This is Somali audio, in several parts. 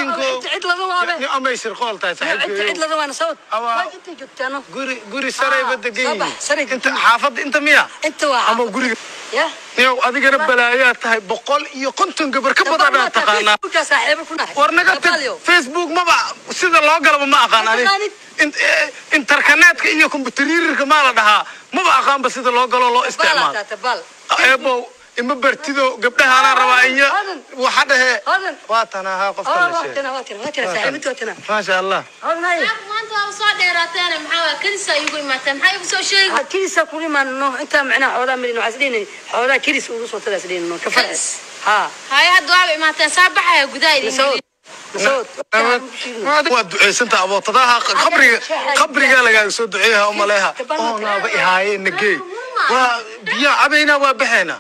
bisinko cid lama waabe ni amay shirqool tahay cid cid saaxiibkeeyo lama waana sawd Awa- waa intay joogtaano guri guri sarayba Ah, degan soo bax, saray yihiin inta degan. xaafadda inta miya inta waa ama guriga ya niyow adigana balaayaa tahay boqol iyo konton gabar ka badan aad taqaanaa Facebooka saaxiibo ku nahay war naga tag Gabalyo. facebook maba sida loo galaba ma aqaan Ma ani taqaanid? In- eh, interkaneetka iyo kombutariirka maa la dhahaa maba aqaanba sida loo galo loo Bal isticmaalo ataa tabal eebow ima bartido gabdhahaanaa rabaa iyo Hodan. waxa dhehe Hodan. waa tan ahaa qofka oh la waa sheegay tana waa tana waa tana saaxiibada waa tana maasha allah hodnay maanta waa soo dheeraateen maxaa waa kadisa igu imaateen maxaa igu soo sheegi kirisa ku imaanno intaa macnaha xoogaa milin waxaa isdhihinay xoogaa kiris ugu soo tadaa isdhihinno ka farci Kiris? ha haya hadda waaba imaateen saa baxaya gudaha idin masawd masawd waa duceysanta abootadaha qabriga qabrigaa lagaaga soo duceeyaha u maleeha oo naaba ihaaye nagey waa biyaa cabaynaa waa baxaynaa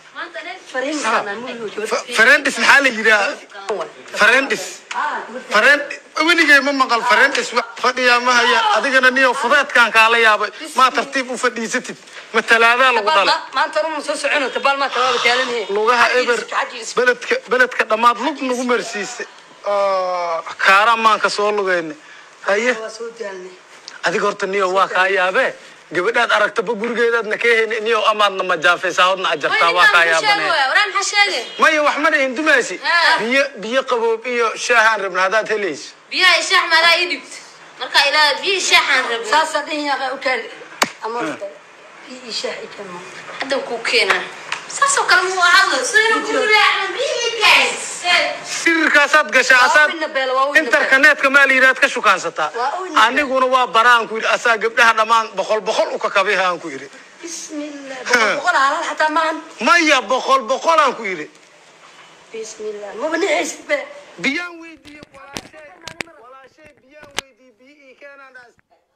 farendis maxaa la yidhaha farendis farend weligay ma maqal farendis fadhiyaa ma haya adigana niyo fudeedkaan kaala yaabay maa tartiib u fadhiisatid ma talaadaa lagu dhalay maanta ruma soo socono tabaal maanta waaba taalanhe lugaha eber beledka beledka dhammaad lug nagu marsiisay kaara maanka soo lugayna haye waa soo daalnay adiga horta niyo waa kaa yaabee gabadhaad aragtaba gurigeedaadna ka heni niyo amaadna majaafaysaa hodna ajartaa waa kaa yaabanee waraan maxaa sheegay maya wax ma dhihin dumaasi Ah. biyo biyo qaboob iyo shaahaan rabna haddaad helayso biyaha ishaax maadaa ii dhibt marka ilaa biyo ishaaxaan rabo saasa dhihin yaqa u kaali ama bi ishaah ikama hadda ku keenaan saasoo kale muu ahado sidayna ku raacan biyigaas sirkaasaad gashaa Waa asaad wina beel, waa wina beel. interkaneetka maa la yidhaad ka shukaansataa Waa wina beel. aniguna waa baraan ku yidhi asaa gabdhaha dhammaan boqol boqol u kakabihaan ku yidhi bismillah boqol boqol halal xataa maahan maya boqol boqolaan ku yidhi bismillah maba nixaysid be biyaan weydiiye walaashay walaashay biyaan weydiiye biyo ii keenaan dhaas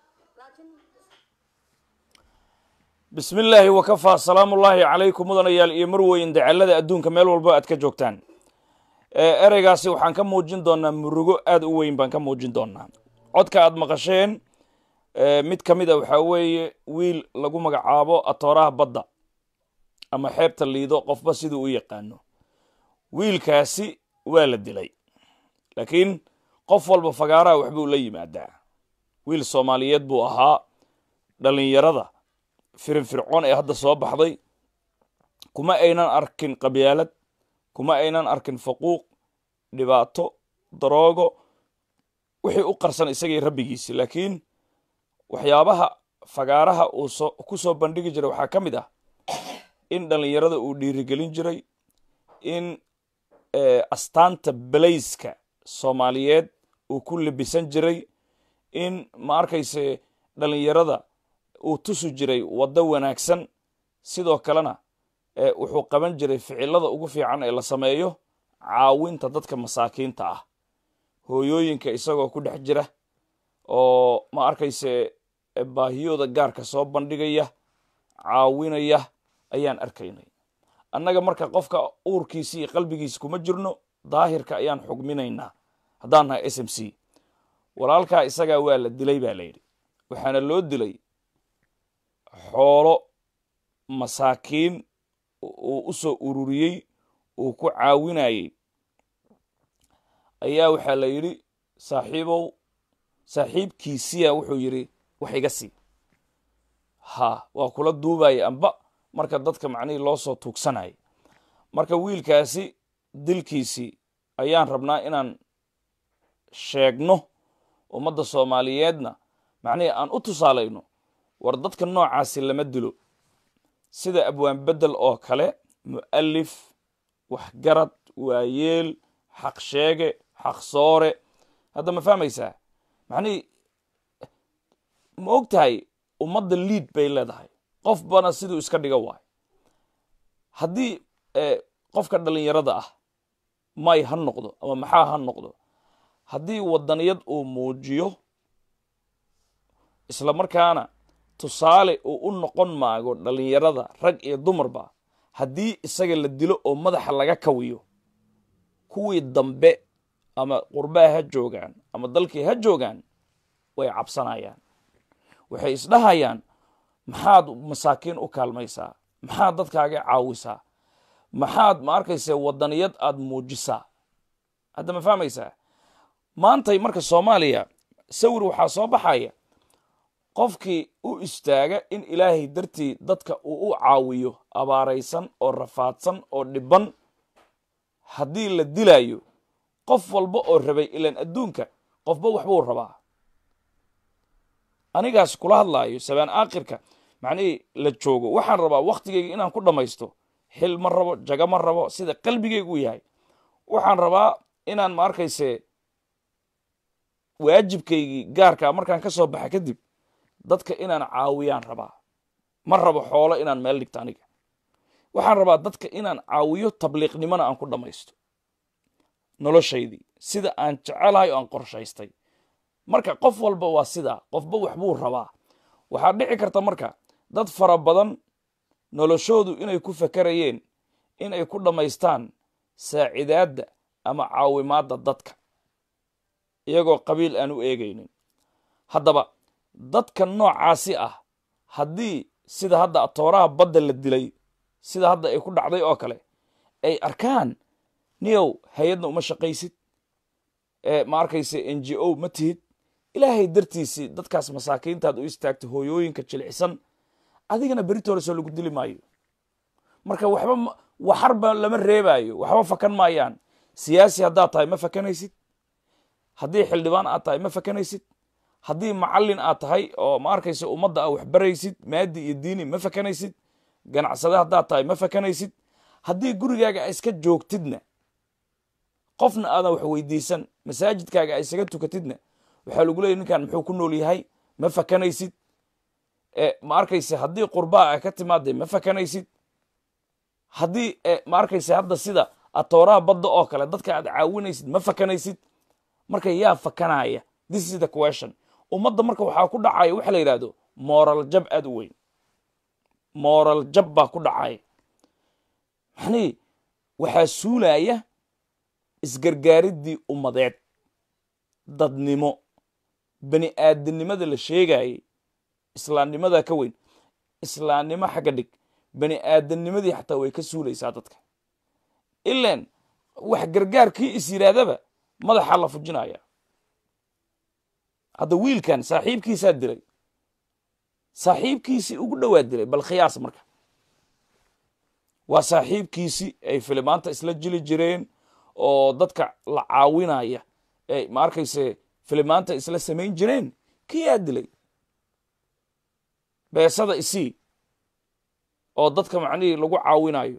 bismi illaahi wakafaa salaamu ullaahi calaykum mudanayaal iyo marweyn dacalada adduunka meel walba aad ka joogtaan ee ereygaasi waxaan ka muujin doonaa murugo aad u weyn baan ka muujin doonaa codka aad maqasheen ee mid ka mid a waxaa weeye wiil lagu magacaabo atooraha badda ama xeebta liido qofba siduu u yaqaano wiilkaasi waa la dilay laakiin qof walba fagaaraha waxbuu la yimaadaa wiil soomaaliyeed buu ahaa dhallinyarada firinfircoon ee hadda soo baxday kuma aynan arkin qabyaalad kuma aynan arkin faquuq dhibaato daroogo wixii u qarsan isagii rabbigiisi laakiin waxyaabaha fagaaraha uu soo ku soo bandhigi jiray waxaa ka mid ah in dhallinyarada uu dhiirigelin jiray in eh, astaanta belayska soomaaliyeed uu ku libisan jiray in ma arkayse dhallinyarada uu tusi jiray waddo wanaagsan sidoo kalena eh, wuxuu qaban jiray ficilada ugu fiican ee la sameeyo caawinta dadka masaakiinta ah hooyooyinka isagoo ku dhex jira oo ma arkayse eh, baahiyooda gaarka soo bandhigaya caawinaya ayaan arkaynay annaga marka qofka uurkiisi iyo qalbigiisi kuma jirno daahirka ayaan xugminaynaa haddaan nahay s m c walaalkaa isagaa waa la dilay baa layidhi waxaana loo dilay xoolo masaakiin uu u soo ururiyey uu ku caawinayey ayaa waxaa la yidhi saaxiibow saaxiibkiisiya wuxuu yidhi wax iga sii ha waa kula duubaya amba marka dadka macnihii loo soo tuugsanayay marka wiilkaasi dilkiisii ayaan rabnaa inaan sheegno ummadda soomaaliyeedna macnihii aan u tusaalayno war dadka noocaasi lama dilo sida abwaan bedel oo kale mu'alif waxgarad waayeel xaq sheege xaq soore hadda ma fahmaysaa macnihii ma og tahay ummadda liid bay leedahay qof bana siduu iska dhiga waayo haddii qofka dhallinyarada ah may ha noqdo ama maxaa ha noqdo haddii wadaniyad uu muujiyo isla markaana tusaale uu u noqon maago dhallinyarada rag iyo dumarba haddii isaga la dilo oo madaxa laga kawiyo kuwii dambe ama qurbaha ha joogaan ama dalkii ha joogaan way cabsanayaan waxay isdhahayaan maxaad masaakiin u kaalmaysaa maxaad dadkaaga caawisaa maxaad ma arkaysa wadaniyad aad muujisaa hadda ma fahmaysaa maantay marka soomaaliya sawir waxaa soo baxaya qofkii u istaaga in ilaahay dartii dadka uu u caawiyo abaaraysan oo rafaadsan oo dhiban haddii la dilaayo qof walba oo rabay ilaan adduunka qofba waxbuu rabaa anigaas kula hadlaayo sabaan aakhirka macnihii la joogo waxaan rabaa wakhtigayga inaan ku dhammaysto xil ma rabo jaga ma rabo sida qalbigaygu u yahay waxaan rabaa inaan ma arkayse waajibkaygii gaarkaa markaan ka soo baxa kadib dadka inaan caawiyaan rabaa ma rabo xoolo inaan meel dhigto aniga waxaan rabaa dadka inaan caawiyo tabliiqnimona aan ku dhammaysto noloshaydii sida aan jecelahay oo aan qorshaystay marka qof walba waa sidaa qofba waxbuu rabaa waxaa dhici karta marka dad fara badan noloshoodu inay ku fakarayeen inay ku dhammaystaan saacidaadda ama caawimaadda dadka iyagoo qabiil aan u eegaynin haddaba dadka noocaasi ah haddii sida hadda atooraha badda la dilay sida hadda ay ku dhacday oo kale ay arkaan niyow hay-adna uma shaqaysid ma arkayse n g o ma tihid ilaahay dartiisii dadkaas masaakiintaad u istaagta hooyooyinka jilicsan adigana beritoolesoo lagu dili maayo marka waxba waxarba lama reebaayo waxba fakan maayaan siyaasi haddaad tahay ma fakanaysid haddii xildhibaan aad tahay ma fakanaysid haddii macallin aad tahay oo ma arkaysa ummadda a waxbaraysid maadi iyo diini ma fakanaysid ganacsade haddaad tahay ma fakanaysid haddii gurigaaga a iska joogtidna qofna aadan wax weydiisan masaajidkaaga a isaga tukatidna waxaa lagu leeyay ninkan muxuu ku nool yahay ma fakanaysid ma arkayse haddii qurbaa a ka timaada ma fakanaysid haddii ma arkayse hadda sida atooraha badda oo kale dadka aad caawinaysid ma fakanaysid marka yaa fakanaya this is the question ummadda marka waxaa ku dhacaya waxa la yidhahdo moral jab aad u weyn moral jab baa ku dhacaya maxnii waxaa suulaya isgargaariddii ummadeed dadnimo bani aadamnimada la sheegayay islaamnimadaa ka weyn islaamnimo xagga dhig bani aadamnimadii xataa way ka suulaysaa dadka ilan wax gargaarkii is yidhaahdaba madaxaa la fujinaya hadda wiilkan saaxiibkiisaa dilay saaxiibkiisii ugu dhowaa dilay bal khiyaas marka waa saaxiibkiisii ay filimaanta isla jili jireen oo dadka la caawinaya ay ma arkayse filimaanta isla samayn jireen kiyaa dilay beesada isii oo dadka macnihii lagu caawinayo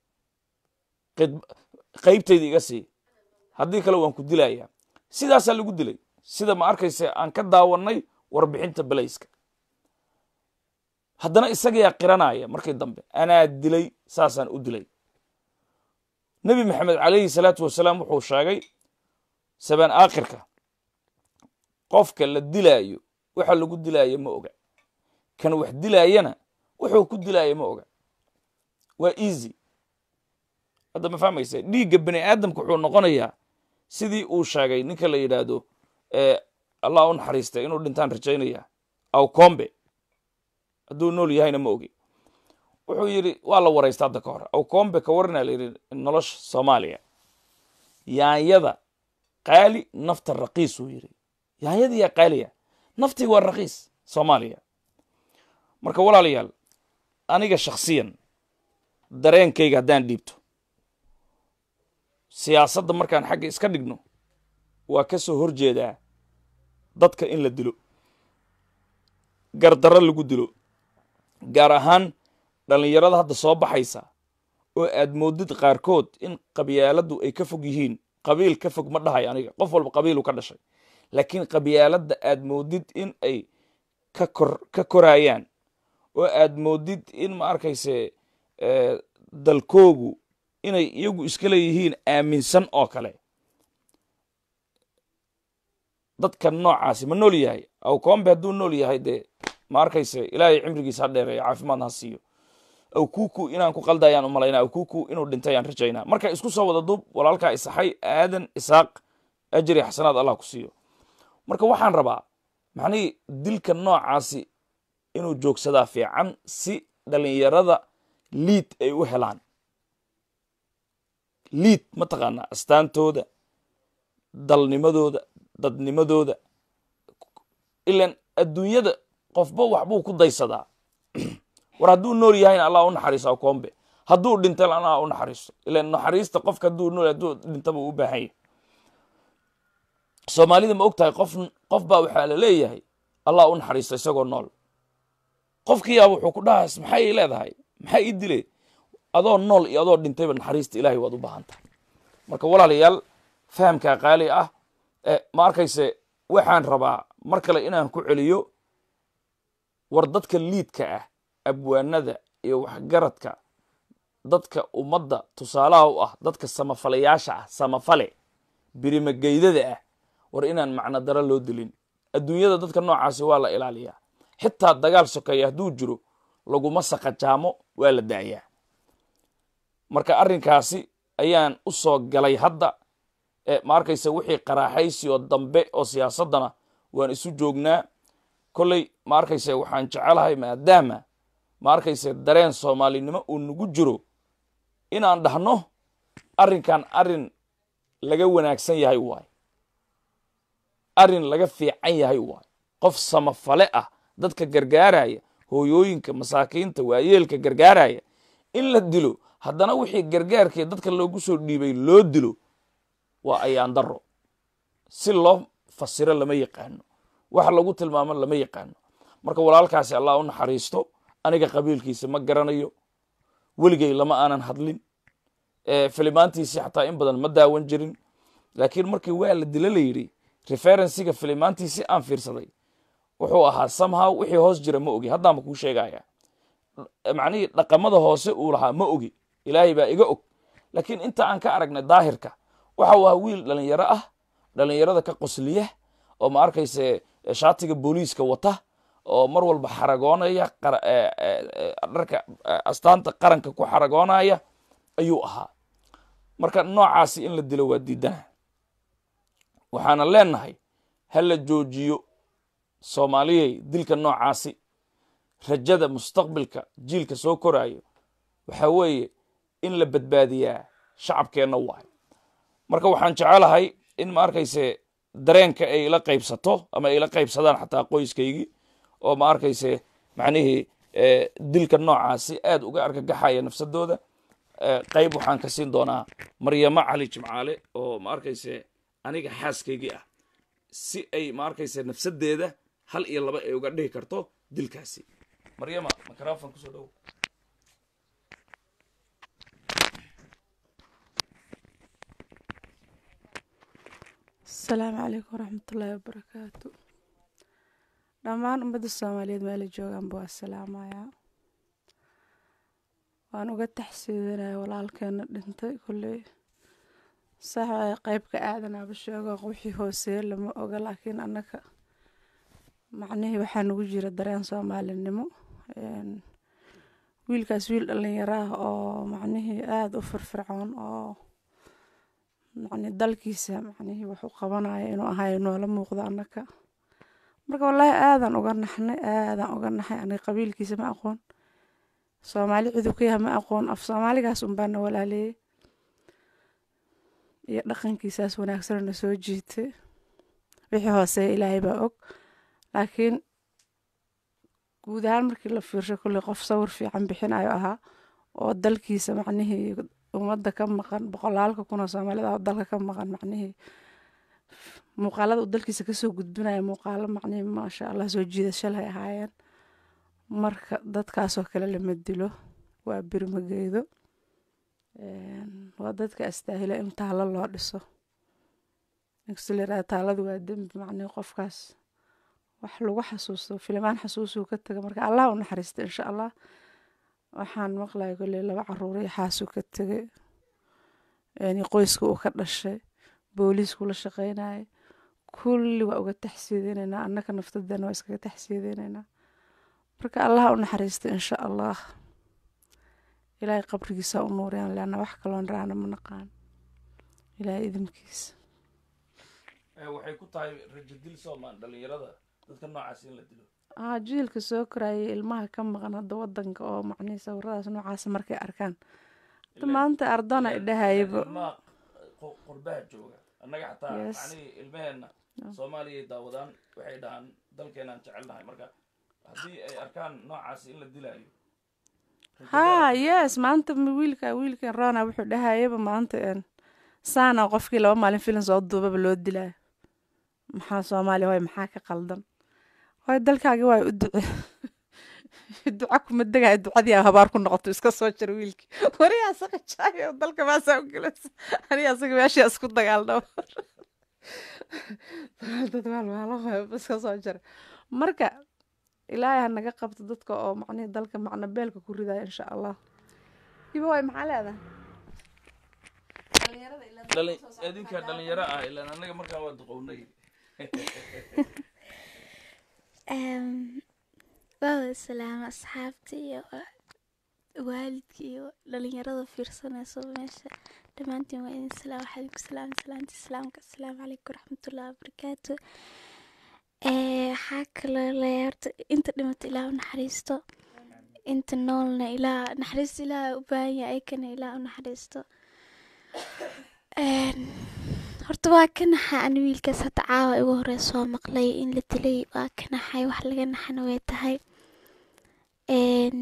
qaybtayda iga sii haddii kale waan ku dilayaa sidaasaa lagu dilay sida ma arkayse aan ka daawannay warbixinta belayska haddana isagayaa qiranaya markii dambe anaa dilay saasaan u dilay nebi maxamed calayhi salaatu wasalaam wuxuu sheegay sabaan aakhirka qofka la dilaayo waxa lagu dilaayo ma oga kan wax dilaayana wuxuu ku dilaayo ma oga waa easy hadda ma fahmaysa dhiigga bani aadamka wuxuu noqonayaa sidii uu sheegay ninka la yidhaahdo allah u naxariista inuu dhintaan rajaynaya aw combe hadduu nool yahayna ma ogi wuxuu yidhi waa la waraysta hadda ka hor aw combe ka warana la yidhi nolosha soomaaliya yaanyada qaali nafta raqiis uu yidhi yaanyada yaa qaaliya naftii waa raqiis soomaaliya marka walaalayaal aniga shakhsiyan dareenkayga haddaan dhiibto siyaasadda markaan xagga iska dhigno waa ka soo horjeedaa dadka in la dilo gardarro lagu dilo gaar ahaan dhallinyarada hadda soo baxaysa oo aad moodid qaarkood in qabyaaladdu ay ka fog yihiin qabiil ka fog ma dhahay aniga qof walba qabiilu ka dhashay laakiin qabyaaladda aad moodid in ay ka kor ka koraayaan oo aad moodid in ma arkayse dalkoogu inay iyagu iska leeyihiin aaminsan oo kale dadka noocaasi ma nool yahay aw koombe hadduu nool yahay dee ma arkayse ilaahay cimrigiisa ha dheereeyo caafimaadna ha siiyo aw kuku inaan ku qaldayaan u malaynaa aw kuku inuu dhintay aan rajaynaa marka isku soo wada duub walaalkaa isaxay aadan isaaq ajri xasanaad allah ku siiyo marka waxaan rabaa macnihii dilka noocaasi inuu joogsadaa fiican si dhalinyarada liid ay u helaan liid mataqaanaa astaantooda dalnimadooda dadnimadooda ilan adduunyada qofba waxbuu ku daysadaa war hadduu nool yahayna allah u naxariiso koombe hadduu dhintana allah u naxariiso ilan naxariista qofka hadduu nool hadduu dhintaba u baahan yahay soomaalida ma og tahay qof qof baa waxaa la leeyahay allah u naxariisto isagoo nool qofkiyaa wuxuu ku dhahays maxay ii leedahay maxaa ii dile adoo nool iyo adoo dhintayba naxariista ilaahay waad u baahan tahay marka walaalayaal fahamkaa qaali ah ma arkayse waxaan rabaa mar kale inaan ku celiyo war dadka liidka ah abwaanada iyo waxgaradka dadka ummadda tusaalaha u ah dadka samafalayaasha ah samafale birimageydada ah war inaan macno daro loo dilin adduunyada dadka noocaasi waa la ilaaliyaa xitaa dagaal sokeeya hadduu jiro laguma saqajaamo waa la daayaa marka arrinkaasi ayaan u soo galay hadda ma arkayse wixii qaraaxaysi oo dambe oo siyaasaddana waan isu joognaa kolley ma arkayse waxaan jecelahay maadaama ma arkayse dareen soomaalinimo uu nagu jiro inaan dhahno arrinkan arrin laga wanaagsan yahay waay arrin laga fiican yahay waay qof samafale ah dadka gargaaraya hooyooyinka masaakiinta waayeelka gargaaraya in la dilo haddana wixii gargaarkii dadka loogu soo dhiibay loo dilo waa ayaan daro si loo fasiro lama yaqaano wax lagu tilmaamo lama yaqaano marka walaalkaasi allah u naxariisto aniga qabiilkiisa ma garanayo weligay lama aanan hadlin filimaantiisii xataa in badan ma daawan jirin laakiin markii waa la dilo la yidhi referensiga filimaantiisii aan fiirsaday wuxuu ahaa somehow wixii hoos jira ma ogi haddaanba kuu sheegaya macnihii dhaqamada hoose uu lahaa ma ogi ilaahay baa iga og laakiin inta aan ka aragnay daahirka waxa uu ahaa wiil dhalinyaro ah dhalinyarada ka qosliya oo ma arkayse shaatiga booliiska wata oo mar walba xaragoonaya dharka astaanta qaranka ku xaragoonaya ayuu ahaa marka noocaasi in la dilo waa diidana waxaana leenahay ha la joojiyo soomaaliyey dilka noocaasi rajada mustaqbilka jiilka soo koraayo waxa weeye in la badbaadiyaa shacabkeenna waayo marka waxaan jecelahay in ma arkayse dareenka ay ila qaybsato ama ay ila qaybsadaan xataa qoyskaygii oo ma arkayse macnihii dilka noocaasi aad uga argagaxaya nafsadooda qayb waxaan ka siin doonaa maryamo cali jimcaale oo ma arkayse aniga xaaskaygii ah si ay ma arkayse nafsadeeda hal iyo laba ay uga dhihi karto dilkaasi maryama microfon kusoo dhowo asalaamu calaykum waraxmatullaahi wabarakaatu dhammaan ummadda soomaaliyeed meela joogaanba waa salaamayaa waan uga taxsiidanaya walaalkeena dhintay kolley sax waay qeybka aadanaaba sheego wixii hooseeye lama oga laakiin annaga macnihii waxaa nagu jira dareen soomaalinimo wiilkaas wiil dhalinyaro ah oo macnihii aada u firfircoon oo macni dalkiisa macnihii wuxuu qabanaya inuu ahayo noola muuqdo annaka marka wallaahi aadan uga naxnay aadan uga naxay aniga qabiilkiisa ma aqoon soomaali ciduu ka yahay ma aqoon af soomaaligaas unbaana walaaleeyey iyo dhaqankiisaas wanaagsanna soo jiitay wixii hooseeya ilaahay baa og laakiin guud ahaan markii la fiirsho kulley qof sawir fiican bixinayo ahaa oo dalkiisa macnihii ummadda ka maqan boqolaalka kun oo soomaalida oo dalka ka maqan macnihii muuqaalada uu dalkiisa kasoo gudbinaya muuqaalo macnihii maasha allah soo jiidashalay ahaayeen marka dadkaasoo kale lama dilo waa birmageedo waa dadka astaahila in taalo loo dhiso inkastoo layirahda taaladu waa dembi macnihii qofkaas wax lagu xasuusto filimaan xasuusuu ka taga marka allah u naxariista insha allah waxaan maqlaya kolley laba caruur iyo xaasuu ka tegay qoyska uu ka dhashay booliisku la shaqeynaya kulli waa uga taxsiideyneynaa annaka naftadeena waa iskaga taxsiideyneynaa marka allah u naxariista insha allah ilaahay qabrigiisa u nuuriyaan leanna wax kaloon raana ma naqaan ilaahay idinkiisa waxay ku tahay rajo dil soomaan dhalinyarada dadka noocaas in la dilo aa jiilka soo korayay ilmaha ka maqan hadda wadanka oo macnihii sawiradaas noocaasa markay arkaan hadda maanta ardana idhahayba ilmaha qurbaha jooga annaga xataa Yes. macnihii ilmaheenna soomaaliyay daawadaan waxay dhahaan dalkeenaan jecelnahay marka haddii ay arkaan noocaasi in la dilaayo ha yes maanta ma- wiilka wiilkan rona wuxuu dhahayaba maanta een, saana qofkii laba maalin filan soo duubaba loo dilaayo maxaa soomaaliya hoy maxaa ka qaldan hoy dalkaagi waa u duce duca kuma degayo ducadii aa habaar ku noqoto iska soo jira wiilkii wariyaa asaga jaayo dalka maasaa u gelaysa aniga asaga meeshii isku dagaalnaba dad waalwaalo iska soo jira marka ilaahay ha naga qabto dadka oo macnihi dalka macna beelka ku ridaya insha allah iba way maxaa leedahay Dhalin- idinka dhalinyaro ah ilaan annaga markaan waa duqownay waa salaama asxaabta iyo waalidka iyo dhalinyarada fiirsanayso meesha dhammaantiin waa idin salaam waxaa idinku salaama salaamta islaamka asalaamu calaykum waraxmatullahi wabarakaatu waxaa kaloo leeyahay horta inta dhimata ilaah u naxariisto inta noolna ilaah naxariista ilaah u baahan yahay ayakana ilaah u naxariisto Een, horta waa ka naxa ani wiilkaas hadda caawa igu horey soo maqlay in la dilay waa ka naxay wax laga naxana way tahay Een,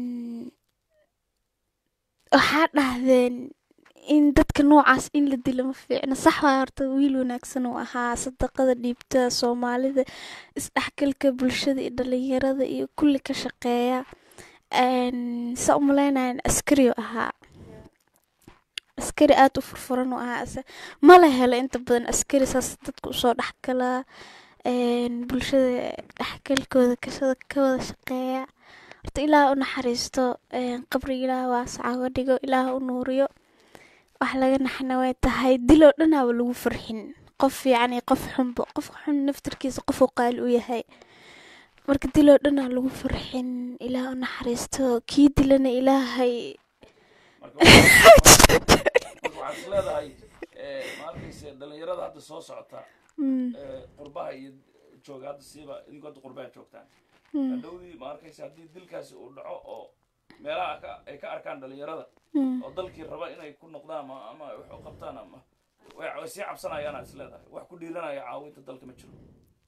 waxaa dhahdeen in dadka noocaas in la dilo ma fiicno sax waa horta wiil wanaagsan uu ahaa sadaqada dhiibta soomaalida isdhexgalka bulshada iyo dhalinyarada iyo kulli ka shaqeeya Een, saa u maleynayan askari uu ahaa askari aada u furfuran u ahaa ase mala helo inta badan askari saas dadka usoo dhexgala een, bulshada dhexgalkooda kashada ka wada shaqeeya horta ilaah u naxariisto een, qabri ilaah waasaca uga dhigo ilaah u nuuriyo wax laga naxna way tahay diloo dhanaaba lagu farxin qof fiican iyo qof xunba qofka xun naftarkiisa qofuu qaali u yahay marka diloo dhanaa lagu farxin ilaah u naxariisto kii dilana ilaahay marka waxaa- marka waxaad is leedahay eh, ma arkayse dhalinyarada hadda soo socota Mm, eh, qurbaha iyo jooga hadda siiba idinkoo hadda qurbaha joogtaan mm, hadhowdii ma arkayse haddii dilkaasi uu dhaco oo meelaha ka- ay ka arkaan dhalinyarada mm. oo dalkii raba inay ku noqdaan ama ama wax u qabtaan ama way way sii cabsanayaanaad is leedahay wax ku dhiiranaya caawinta dalka ma jiro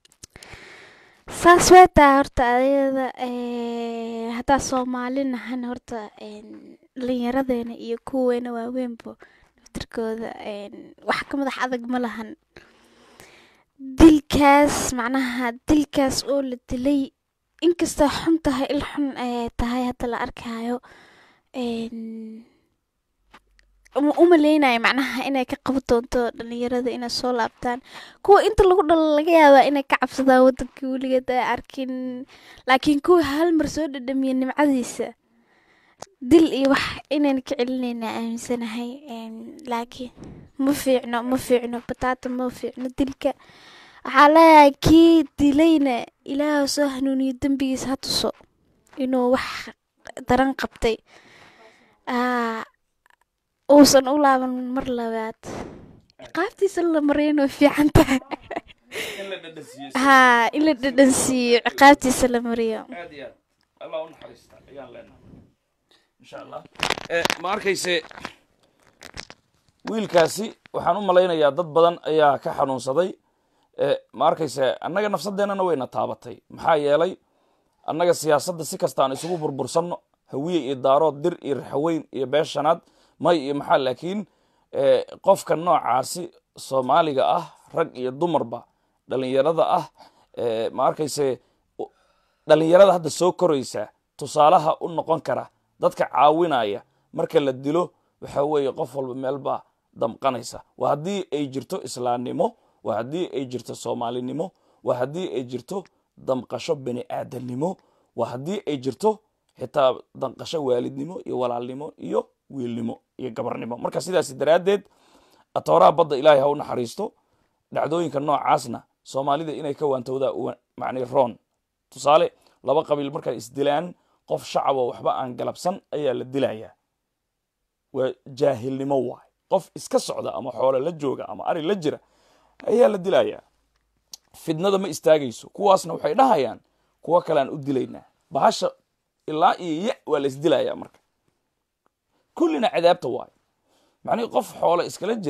saas way tahay horta adayada haddaa soomaali nahan horta een, dhallinyaradeena iyo kuweena waaweynba naftirkooda een, wax ka madax adag ma lahan dilkaas macnaha dilkaas oo la dilay inkastoo xun tahay il xun ay tahay hadda la arkayo een, uma umaleynayo macnaha inay ka qaban doonto dhalinyarada inay soo laabtaan kuwa inta lagu dhalo laga yaabaa inay ka cabsadaan wadankii weligeed ay arkin laakiin kuwa hal mar soo dhadhamiya nimcadiisa dil iyo wax inayna ka celinayna aaminsanahay Een, laakiin ma fiicno ma fiicno bataata ma fiicno dilka waxaa leeyahay kii dilayna ilaah soo hanuuniyo dembigiisa ha tuso inuu wax daran qabtay Aa, uusan u laaban mar labaad ciqaabtiisa la mariyana way fiican tahay in la dhadhansiiyo haa in la dhadhansiiyo ciqaabtiisa la mariyo aad iyo aad allah u naxariista ayaan leenahay insha allah Eh, ma arkayse wiilkaasi waxaan u malaynayaa dad badan ayaa ka xanuunsaday Eh, ma arkayse annaga nafsadeennana wayna taabatay maxaa yeelay annaga siyaasadda si kasta aan isugu burbursanno hawiye iyo daarood dir iyo raxaweyn iyo beeshanaad may iyo maxaa laakiin eh, qofka noocaasi soomaaliga ah rag iyo dumarba dhalinyarada ah eh, ma arkayse u- dhalinyarada hadda soo koraysa tusaalaha u noqon kara dadka caawinaya marka la dilo waxa weeye qof walba meelbaa damqanaysa waa haddii ay jirto islaamnimo waa haddii ay jirto soomaalinimo waa haddii ay jirto damqasho bani aadamnimo waa haddii ay jirto xitaa danqasho waalidnimo iyo walaalnimo iyo wiilnimo iyo gabarnimo marka sidaas daraaddeed atooraha badda ilaahay ha u naxariisto dhacdooyinka noocaasna soomaalida inay ka waantowdaa uwa- macnii roon tusaale laba qabiil markay isdilaan qof shacab oo waxba aan galabsan ayaa la dilayaa waa jaahilnimo waay qof iska socda ama xoolo la jooga ama ari la jira ayaa la dilayaa fidnada ma istaagayso kuwaasna waxay dhahayaan kuwo kalean u dilaynaa bahasha ilaa iyo ya waa la isdilayaa marka kullina cadaabta waay macnihii qof xoolo iskala jira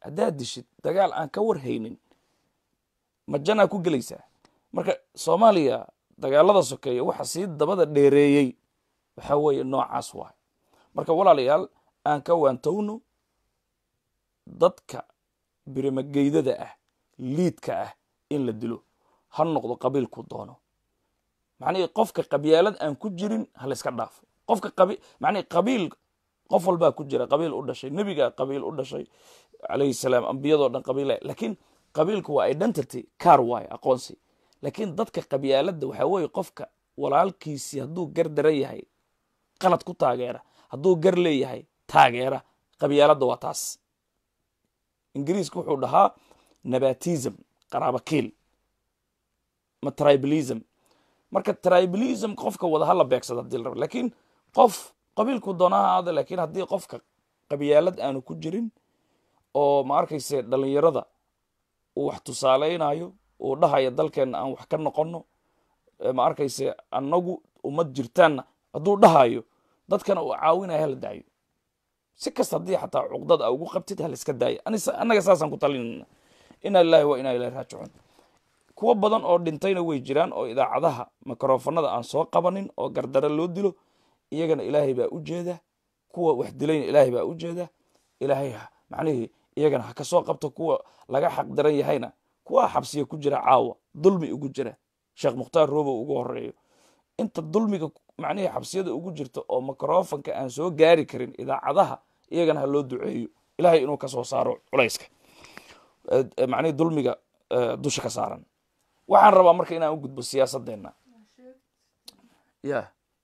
haddaad dishid dagaal aan ka warhaynin ma janaa ku gelaysaa marka soomaaliya dagaalada sokeeya waxa sii dabada dheereeyey waxaa weeye noocaas waay marka walaalayaal aan ka waantowno dadka birimageydada ah liidka ah in la dilo ha noqdo qabiilku doono macnihii qofka qabyaalad aan ku jirin ha layska dhaafo qofka qabi macnihi qabiil qof walbaa ku jira qabiil u dhashay nebigaa qabiil u dhashay calayhi salaam ambiyadoo dhan qabiil laakiin qabiilku waa identity car waayo aqoonsi laakiin dadka qabyaaladda waxaa weeye qofka walaalkiisii hadduu gar daran yahay qalad ku taageera hadduu gar leeyahay taageera qabyaaladda waa taas ingiriiska wuxuu dhahaa nabatism qaraabakiil ma tribalism marka tribalism qofka wada hala beegsada hadii la rabo laakiin qof qabiilku doonaha aada laakiin haddii qofka qabyaalad aanu ku jirin oo ma arkayse dhalinyarada uu wax tusaaleynayo uu dhahaya dalkeenna aan wax ka noqono ma arkayse annagu ummad jirtaanna hadduu dhahayo dadkana uu caawinaya hala daayo si kasta haddii xataa cuqdad a ugu qabtid haliska daaya annaga saasaan ku talinayna inaa lilahi wa inaa ilahi raajicuun kuwo badan oo dhintayna way jiraan oo idaacadaha mikrofonada aan soo qabanin oo gardaro loo dilo iyagana ilaahay baa u jeeda kuwa wax dilayna ilaahay baa u jeeda ilaahay macnihii iyagana ha kasoo qabto kuwa laga xaq daran yahayna kuwa xabsiya ku jira caawa dulmi ugu jira sheekh mukhtaar roobow ugu horeeyo inta dulmiga macnihii xabsiyada ugu jirta oo mikrofonka aan soo gaari karin idaacadaha iyagana ha loo duceeyo ilaahay inuu kasoo saaro culayska macnihii dulmiga dusha ka saaran waxaan rabaa marka inaan u gudbo siyaasadeenna ya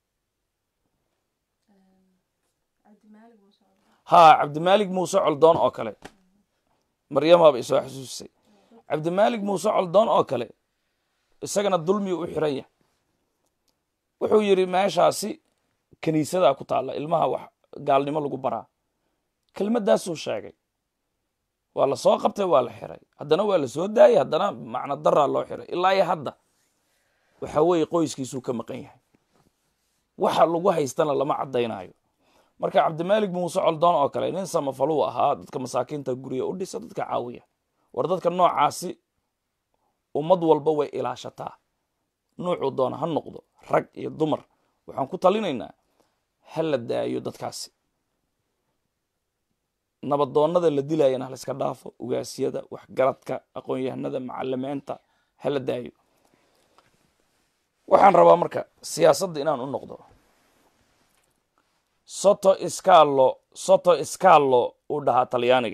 ha cabdimalig muuse coldoon oo kale maryamaaba isoo xasuusisay cabdimalig muuse coldoon oo kale isagana dulmiga u xiran yahay wuxuu yidhi meeshaasi kiniisadaa ku taalla ilmaha wax gaalnimo lagu baraa kelmaddaasuu sheegay waa la soo qabtay waa la xiray haddana waa la soo daayay haddana macno daraa loo xiray ilaa iyo hadda waxa weeye qoyskiisuu ka maqan yahay waxa lagu haystana lama caddaynayo marka cabdimalig muuse coldoon oo kale nin samafaluu ahaa dadka masaakiinta guriga u dhisa dadka caawiya war dadka noocaasi ummad walba way ilaashataa nuucuu doona ha noqdo rag iyo dumar waxaan ku talinaynaa ha la daayo dadkaasi nabadoonnada la dilayana ha layska dhaafo ugaasyada waxgaradka aqoon-yahanada macalimeenta ha la daayo waxaan rabaa marka siyaasadda inaan u noqdo soto scalo soto scalo uu dhahaa talyaaniga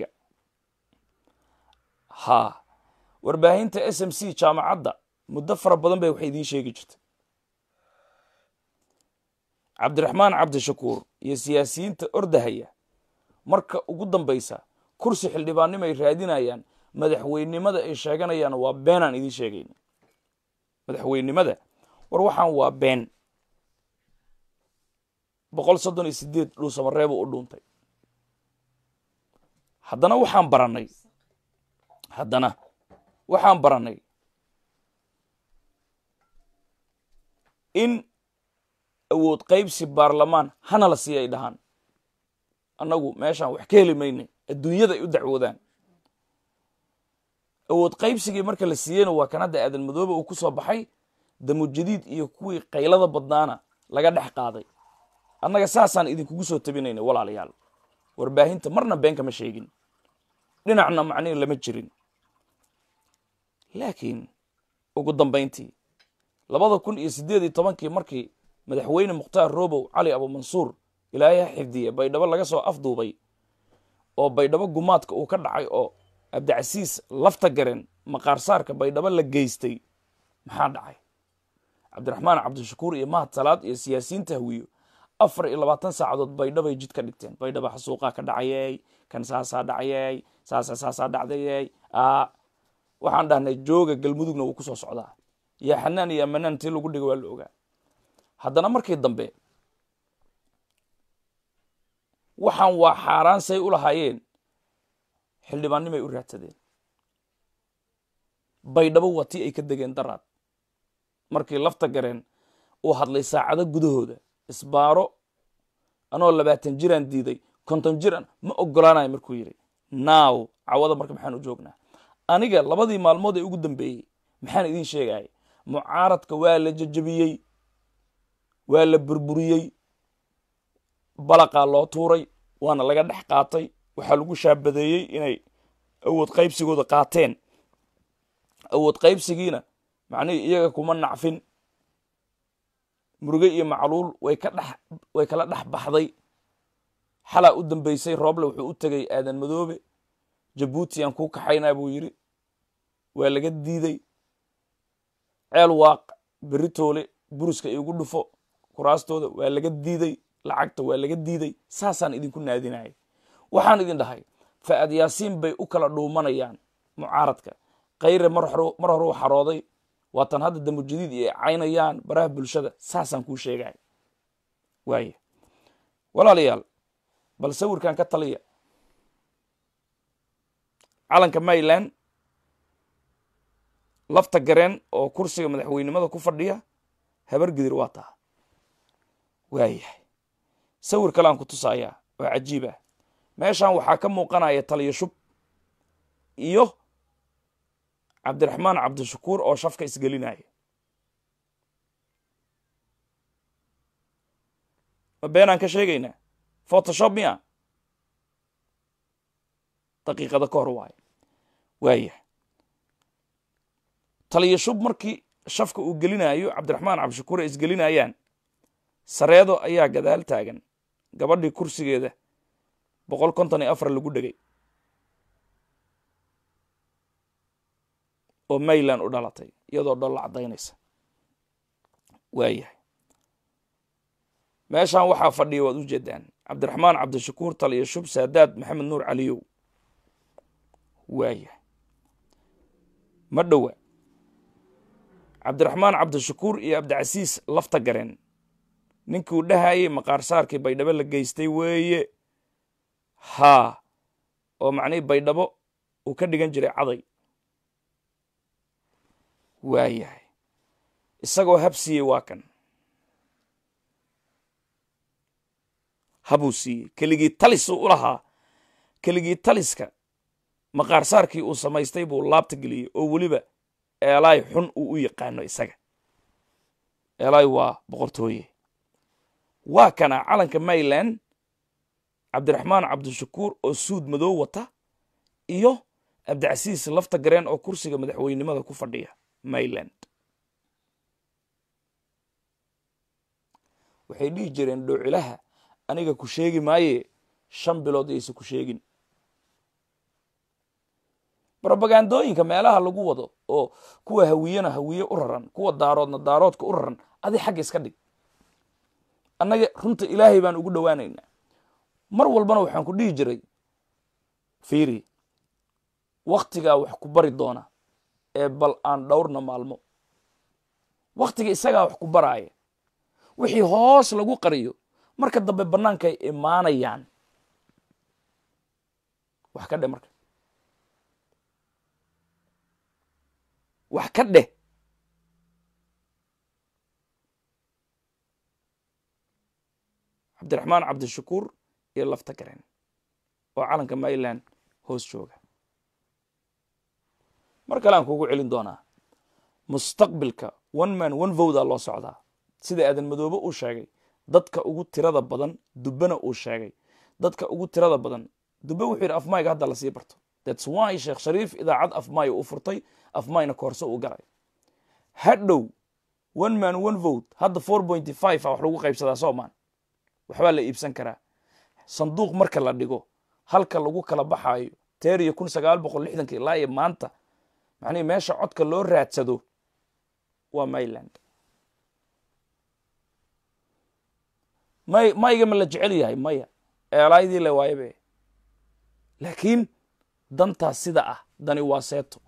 ha warbaahinta s m c jaamacadda muddo fara badan bay waxay idiin sheegi jirtay cabdiraxmaan cabdishakuur iyo siyaasiyiinta ordahaya marka ugu dambaysa kursi xildhibaannimo ay raadinayaan madaxweynenimada ay sheeganayaan waa beenaan idiin sheegayna madaxweynenimada war waxaan waa been boqol soddon iyo sideed dhuusamareebuu u dhuuntay haddana waxaan barannay haddana waxaan barannay in awood qaybsi baarlamaan hana la siiya ay dhahaan annagu meeshaan wax ka heli maynay adduunyada ay u dacwoodaan awood qaybsigii marka la siiyeyna waa kan hadda aadan madoobe uu ku soo baxay damujadiid iyo kuwii qaylada badnaana laga dhex qaaday annaga saasaan idinkugu soo tabinayna walaalayaal warbaahinta marna been kama sheegin dhinacna macnihi lama jirin laakiin ugu dambayntii labada kun iyo siddeed iyo tobankii markii madaxweyne mukhtaar robow cali abumansuur ilaahay ha xifdiye baydhabo laga soo afduubay oo baydhabo gumaadka uu ka dhacay oo cabdicasiis lafta garen maqaarsaarka baydhabo la geystay maxaa dhacay cabdiraxmaan cabdishakuur iyo mahad salaad iyo siyaasiyiinta hawiyo afar iyo labaatan saacadood baydhabay jid ka dhigteen baydhaba xasuuqaa ka dhacayey kan saasaa dhacayey saasa saasaa dhacdayey a waxaan dhahnay jooga galmudugna wuu ku soo socdaa yaa xanaan iyo amanaan tii lagu dhiga waa la ogaa haddana markii dambe waxaan waa xaaraan say u lahaayeen xildhibaannimay u raadsadeen baydhabo waa tii ay ka degeen daraad markii lafta gareen uu hadlay saacado gudahooda isbaaro anoo labaatan jiraan diiday konton jiran ma ogolaanayo markuu yidhi now cawada marka maxaan u joognaa aniga labadii maalmood ee ugu dambeeyey maxaan idin sheegaya mucaaradka waa la jejebiyey waa la burburiyey balaqaa loo tuuray waana laga dhex qaatay waxaa lagu shaabadeeyey inay awood qaybsigooda qaateen awood qaybsigiina macnihii iyaga kuma nacfin muruge iyo macluul way ka dhex way kala dhex baxday xalaa u dambeysay rooble wuxuu u tegay aadan madoobe jabuutiyan kuu kaxaynaa buu yidhi waa laga diiday ceel waaq beritoole buruska iigu dhufo kuraastooda waa laga diiday lacagta waa laga diiday saasaan idinku naadinaya waxaan idin dhahay fa'ad yaasiin bay u kala dhuumanayaan mucaaradka kayre mar hore u xarooday waatan hadda damujadiid iyo caynayaan baraha bulshada saasaan kuu sheegaya waaya walaalayaal bal sawirkan ka taliya calanka mayland lafta gareen oo kursiga madaxweynimada ku fadhiya habar gidir waa taa waayahay sawir kale aan ku tusayaa oo cajiib ah meeshan waxaa ka muuqanaya taliya shub iyo cabdiraxmaan cabdishakuur oo shafka isgelinaya ma beenaan ka sheegaynaa photoshop miya daqiiqada ka hor waayo waayahay taliya shub markii shafka uu gelinayo cabdiraxmaan cabdishakuur ay isgelinayaan sareedo ayaa gadaal taagan gabadhii kursigeeda boqol konton iyo afar lagu dhegay oo mayland u dhalatay iyadoo dholla caddaynaysa waayahay meeshan waxaa fadhiya waad u jeedaan cabdiraxmaan cabdishakuur taliya shub saadaad maxamed nuur caliyow waayahay ma dhowa cabdiraxmaan cabdishakuur iyo cabdicasiis lafta gareen ninkii uu dhahayey maqaarsaarkii baydhabo la geystay weeye haa oo macnihii baydhabo uu ka dhigan jiray caday waayahay isagoo hab siiyey waa kan habuu siiyey keligii talisuu u lahaa keligii taliska maqaarsaarkii uu samaystay buu laabta geliyey oo weliba eelaay xun uu u yaqaano isaga eelaay waa boqortooye waa kana calanka mayland cabdiraxmaan cabdishakuur oo suud madow wata iyo cabdicasiis lafta gareen oo kursiga madaxweynimada ku fadhiya mayland waxay dhihi jireen dhowcilaha aniga ku sheegi maaye shan bilood aysa ku sheegin robagandooyinka meelaha lagu wado oo kuwa hawiyena hawiye u raran kuwa daaroodna daaroodka u raran adi xagga iska dhig annaga runta ilaahay baan ugu dhowaanaynaa mar walbana waxaan ku dhihi jiray fiiri wakhtigaa wax ku bari doona ee bal aan dhowrna maalmo wakhtiga isagaa wax ku baraaya wixii hoos lagu qariyo marka dambe bannaankay imaanayaan wax ka dheh marka wax ka dheh cabdiraxmaan cabdishakuur iyo lafta gareen oo calanka mayland hoos jooga mar kale aan kuugu celin doonaa mustaqbilka one man one vowda loo socdaa sida aadan madoobe uu sheegay dadka ugu tirada badan dubbena uu sheegay dadka ugu tirada badan dubbe wuxuu yidhi afmayga hadda lasii barto thats why sheekh shariif idaacad afmay uu furtay afmayna koorso uu galay hadhow one man one vote hadda four pointy five a wax lagu qaybsadaa soomaan waxbaa la iibsan karaa sanduuq marka la dhigo halka lagu kala baxaayo teer iyo kun sagaal boqol lixdanka ilaa iyo maanta macnihi meesha codka loo raadsado waa mayland may mayga ma la jecel yahay maya eelaydii le waayabe laakiin dantaas sida ah dani waa seeto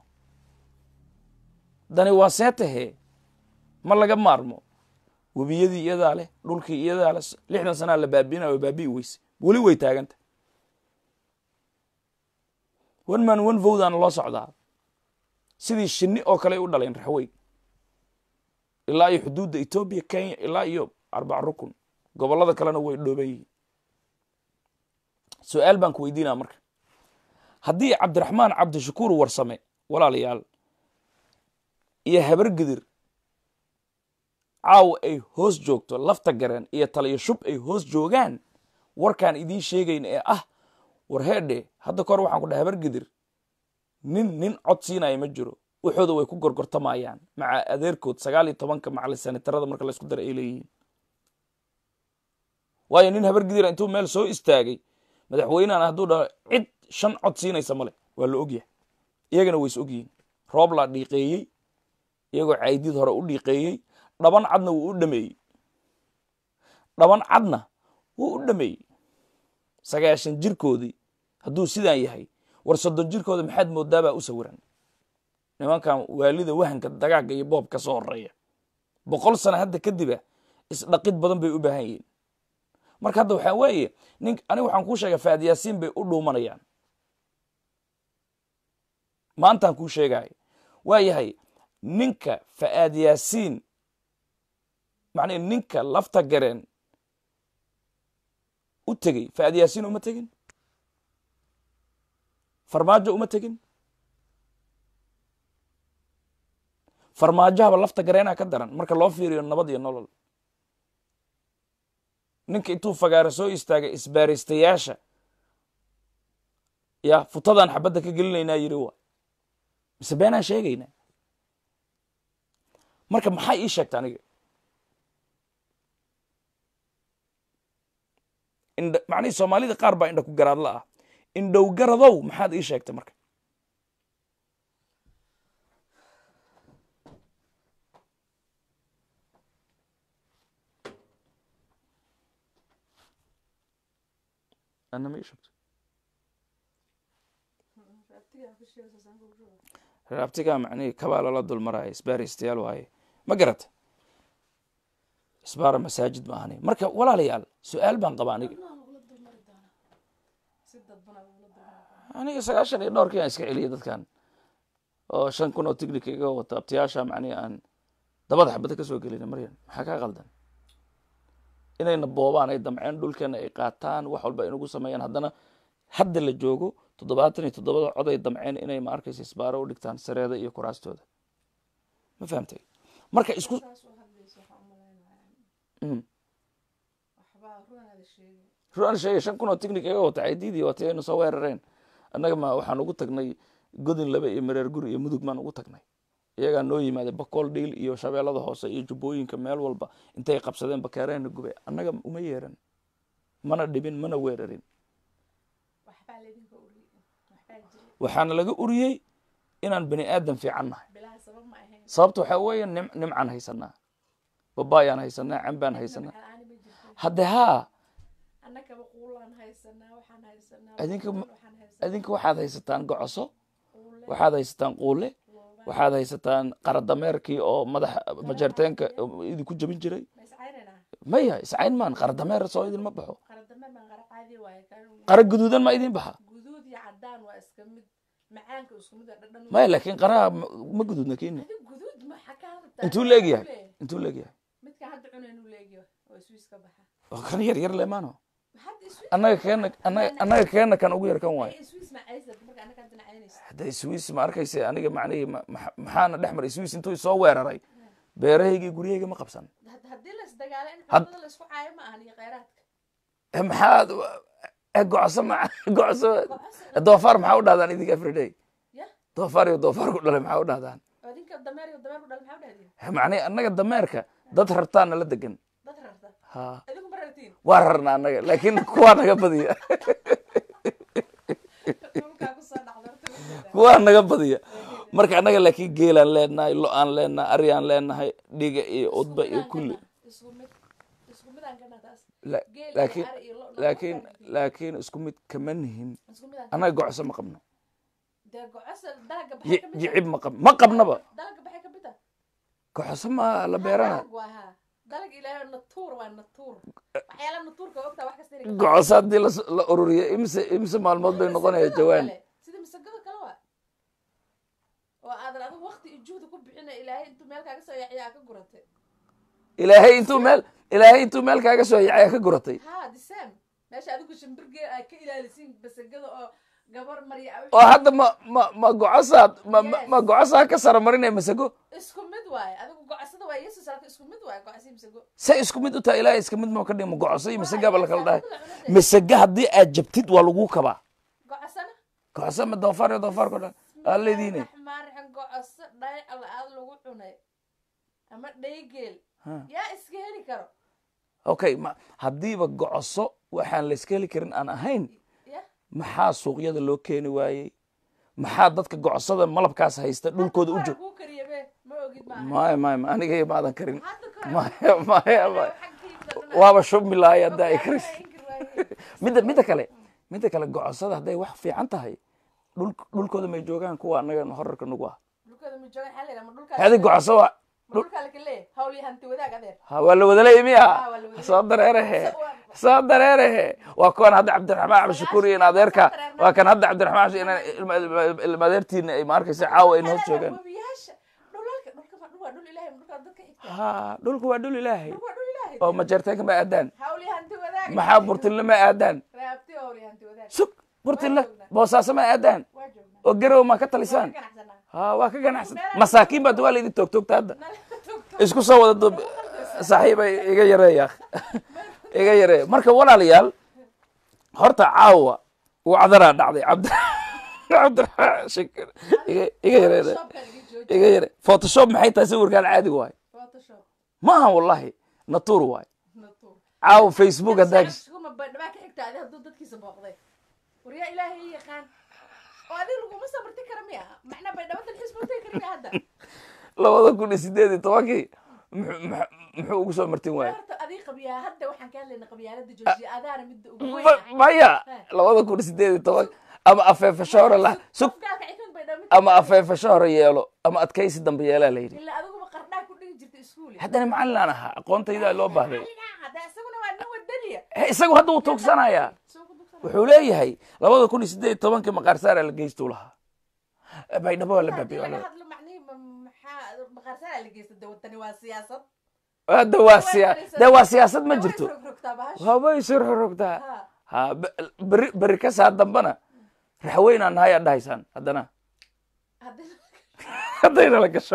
dani waa seetahe ma laga maarmo webiyadii iyadaa leh dhulkii iyadaa leh lixdan sanaa la baabiinaya waa baabi'i weyse weli way taaganta one man one vowdaana loo socdaa sidii shinni oo kale ay u dhaleen raxweyn ilaa iyo xuduudda etoobiya kenya ilaa iyo arbac rukun gobollada kalena way dhooban yihiin su-aal baan ku weydiinaa marka haddii cabdiraxmaan cabdishakuur warsame walaalayaal iyo habargidir caawa ay hoos joogto lafta gareen iyo taliyo shub ay hoos joogaan warkaan idiin sheegayn ee ah war heedhe hadda kahor waxaan ku dhahay habargidir nin nin cod siinaya ma jiro waxooda way ku gorgortamayaan maca adeerkood sagaal iyo tobanka macali sanitarada marka laysku dara ay leeyihiin waayo nin habargidira intuu meel soo istaagay madaxweynehan hadduu dhaho cid shan cod siinaysa male waa la ogyahay iyagana way is ogyihiin roob laa dhiiqeeyey iyagoo caydid hore u dhiiqeeyey dhaban cadna wuu u dhameeyey dhaban cadna wuu u dhameeyey sagaashan jirkoodii hadduu sidaan yahay war soddon jirkooda maxaad moodaabaa u sawiran nimankan waalida wahanka dagaagga iyo boob ka soo horeeya boqol sano hadda kadiba isdhaqid badan bay u baahan yihiin marka hadda waxaa weeye nin aniga waxaan kuu sheega faad yaasiin bay u dhuumanayaan maantaan kuu sheegaayo waa yahay ninka fa'aad yaasiin macnii ninka lafta gareen u tegey fa'aad yaasiin uma tegin farmaajo uma tegin farmaajahaba lafta gareenaa ka daran marka loo fiiriyo nabad iyo nolol ninka intuu fagaara soo istaagay isbaaristayaasha ya futadaan xabadda ka gelinaynaa yiri wa mise beenaan sheegaynaa marka maxaa ii sheegta aniga indh macnihii soomaalida qaar baa indha ku garaadla ah indhow garadow maxaad ii sheegtay marka ana ma ii sheegto raabtigaa macnihii kabaa lala dul maraayo isbaaristayaal waaye ma garata isbaara masaajid ma ahani marka walaalayaal su-aal baan qaba aniga aniga sagaashan iyo dhowrkii aan iska celiyay dadkan oo shan kun oo tignika iga wato abtiyaasha macnihi aan dabada xabada ka soo gelina maryan maxaa kaa qaldan inayna boobaan ay damceen dhulkeena ay qaataan wax walba inugu sameeyaan haddana hadda la joogo toddobaatan iyo toddobada cod ay damceen inay ma arkaysa isbaaro u dhigtaan sareeda iyo kuraastooda ma fahamtay marka isku ruan sheegay shan kun oo ticnic iga wata caydiidii watay aynu soo weerareen annaga ma waxaan ugu tagnay godin laba iyo mareer guri iyo mudug maan ugu tagnay iyagaa noo yimaada bakool dhiil iyo shabeellada hoose iyo jubbooyinka meel walba intay qabsadeen bakeereena gube annaga uma yeeran mana dhibin mana weerarin waxaana laga uriyey inaan bani aadan fiican nahay sababta waxaa weeye nim nimcaan haysanaa babaayaan haysanaa cambaan haysanaa hadde haa adinka adinka waxaad haysataan gocoso waxaad haysataan quule waxaad haysataan qaradameerkii oo madaxa majeerteenka idinku jabin jiray maya iscayn maan qaradameer soo idinma baxo qara guduudan ma idin baxa maya laakiin qaraha ma guduudna kenya intuu leegyahay intuu leegyahay oo kan yar yar lemaano annaga keena annaga annaga keena kan ugu yar kan waayo hadda swiss ma arkayse aniga macnihii maxaana dhex maray swiss intuu soo weeraray beerahayga guryahayga ma qabsan maxaad gocoso ma gocoso doofaar maxaa u dhahdaan idinka everyday doofaar iyo doofaar ku dhalay maxaa u dhahdaan macnihi annaga dameerka dad rartaa nala degan ha waa rarna annaga laakiin kuwaa naga badiya kuwaa naga badiya marka annaga laakiin geelaan leenahay lo-aan leenahay aryaan leenahay dhiga iyo udba iyo kulli laakiin laakiin laakiin isku mid kama nihin annaga gocso ma qabno jicib ma qab ma qabnaba gocoso ma la beerana gocoso haddii la ururiyo imise imise maalmood bay noqonaya jawaan ilaahay intuu meel ilaahay intuu meel kaaga soo yacay ka guratay meesha adigu shimbirgee ay ka ilaalisiin basagada oo gabar marya oo hadda ma ma ma gocosaad ma ma- ma gocosaa ka sara marinaya masago isku mid waaye adigu gocosada waa yesus alka isku mid waaye gocosi misago say isku mid u tahay ilaahay iska mid ma ka dhigma gocoso iyo masagaaba la kala dhahay masaga haddii aad jabtid waa lagu kabaa gocosana gocoso ma doofaar iyo doofaarko dhan aa leediine raxmaan raxim gocoso dhay alla aad lagu cunay ama dhaygeel Ha. yaa iska heli karo okay ma haddiiba gocoso waxaan la iska heli karin aan ahayn ya maxaa suuqyada loo keeni waayey maxaa dadka gocosada malabkaas haysta dhulkooda u joog kuu kariya be ma ogid maaha maya maya ma aniga iyo maadan karin hadda ka hor maya maya maya xaggiisa waaba shubmi lahay hadda ay karis inkir waaye midda midda kale midda kale gocosada hadday wax fiican tahay dhul dhulkooda may joogaan kuwa anaga horarka nagu ah dhulkooda ma joogan xaa leedahay ma dhulkaa hadi gocoso waa dhulkaa laka leeyahay hawl iyo hanti wadaag adeer ha waa la wadalay miya waa la wadalay. soo dareerehe soo dareerehe waa kuwan hadda cabdiraxmaan cabdishakuur iyo in adeerka waa kan hadda cabdiraxmaan cabdi- ina- ilma- ilma- ilma adeertiina ay ma arkaysa caawa ay hoos joogaan webiyaasha dhulalka dhulka ma dhul waa dhul ilaahay ma dhulkaa dadka xigta ha dhulku waa dhul ilaahay dhul waa dhul ilaahay oo majeerteenka ma aadaan hawl iyo hanti wadaag maxaa burtinle ma aadaan raabti hawl iyo hanti wadaag sug burtinle boosaaso ma aadaan waa joognaa oo garow ma ka talisaan ganacsanaa ha waa ka ganacsan masaakiin baad waa laydin toogtoogta hadda nala tugto isku soo wada dub saaxiibay iga yareeya iga yareeya marka walaalayaal horta caawa wacdaraa dhacday cabdi cabdiraxmaan shakir iga iga yareeya shopkan iga jooji iga yare photoshop maxay tahay sawirkaan caadi waay photoshop ma aha wallahi natuur waay natuur caawa facebook haddaa kuma badhabaa ka xigta adi hadduu dadkiisa booqday waryaa ilaahay i yaqaan oo adiga laguma sabarti kara miya macnaa baydhabo dalxiis buu tegi kara miya hadda labada kun iyo sideed iyo tobankii muxuu- muxuu muxuu ugu soo martin waaya horta adiga qabyaa hadda waxaan ka hadlayna qabyaalada joojiya adaana midda ugu weyn Ma- maya labada kun iyo sideed iyo toban ama afeefashoore la sug qofkaalka xikmad baydhabo mid ama afeefashoore yeelo ama adkaysi dambe yeelaa la yidhi ilaa adiguba qardhaa ku dhigi jirta iskuul haddana macallin aan ahaa aqoontaydaa loo baahday hadda isaguna waa nin wadaniya He, isagu hadda wuu tuugsanayaa soo ku dugsan wuxuu leeyahay labada kun iyo sideed iyo tobankii maqaarsaaraa la geystuu lahaa baydhabo waa la haddii baabiyo laga hadlo macnihi ma- maxaa maqaarsanaa la geysta de wadani waa siyaasad hadda waa siya de waa siyaasad ma Way jirto rogrogtaa bahasha habay surxurugtaa Ha. ha be- beri beri ka saa dambana raxweynaan nahay aad dhahaysaan haddana Haddii- haddayna la gasho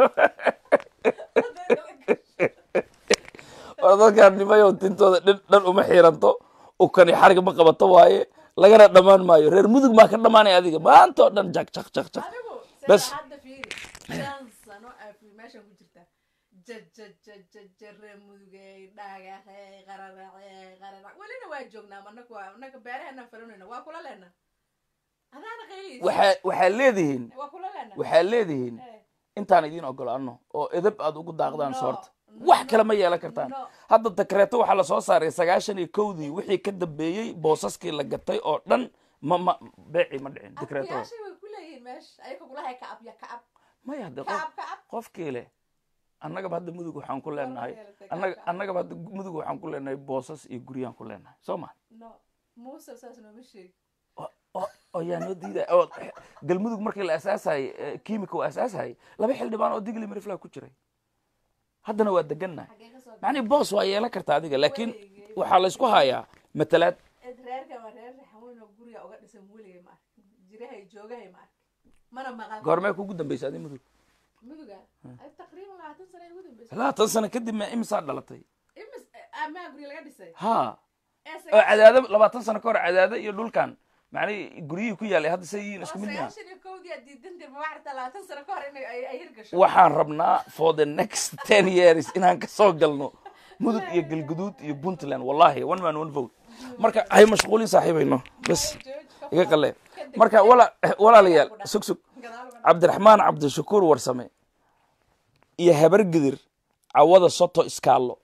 war dadkaan nimayo tintooda dhin dhan uma xiiranto ukani xarig ma qabato waaye lagana dhammaan maayo reer mudug maa ka dhamaanaya adiga maanta oo dhan jak jak jak jak adigu Bas. sida hadda fiiri shan sano aa fi meeshan ku jirta jajajajajare mudugey dhagaxey qararacey qararac welina waa joognaa anaku anaga beeraheena falanayna waa kula leena adaana qayliis waxaa waxaa leedihiin waa kula leena waxaa leedihiin Eh, intaan idiin ogolaano oo edab aad ugu daaqdaan No, soorta no, wax kale ma yeelan kartaan no. hadda dekreeto waxaa lasoo saaray sagaashan iyo kowdii wixii ka dambeeyey boosaskii la gatay oo dhan ma ma beeci ma dhicin dekreetada afkayaashay way ku leeyihiin meesha ayaga kulahay kacab ya kacab maya hadde qof kacab kacab qofkii leh annagaba hadda mudug waxaan ku leenahay yeelatay annaga kacab. annagaba hadda mudug waxaan ku leenahay boosas iyo guryaan ku leenahay soo ma no muuse saas nooma sheegi oo oo- oo yaa noo diiday oo galmudug markii la asaasayay kiimika uu asaasayay laba xildhibaan oo digli marifla ku jiray haddana waa degannahay xagee ka soo macnii boos waa yeelan karta adiga laakiin waxaa laysku hayaa matalaad Ed reerka waa reer raxweyn oo guriga uga dhisan weligay ma arkin jirahay joogahay ma arkin mana maqal goormee kugu dambaysa adi mudug muduga ay taqriiban labaatan sano ay ugu dambeysay labaatan sano kadib ma imisaa dhalatay imis amaa guri laga dhisay ha ee oo sagaashan cadaado labaatan sano ka hor cadaado iyo dhulkan macnii guryihii ku yaalay hadda say yihiin isku mid miya sagaashan iyo kowdii aad diidan tir ma waxarta labaatan sano ka hor in ay ay hirgasho waxaan rabnaa for the next ten years inaan kasoo galno mudug iyo galguduud iyo puntland wallahi one man one vote marka hay mashquulin saaxiibayno bas iga qalee marka wala walaalayaal sug sug gadaal uga cabdiraxmaan cabdishakuur warsame iyo habar gidir cawada soto iskaallo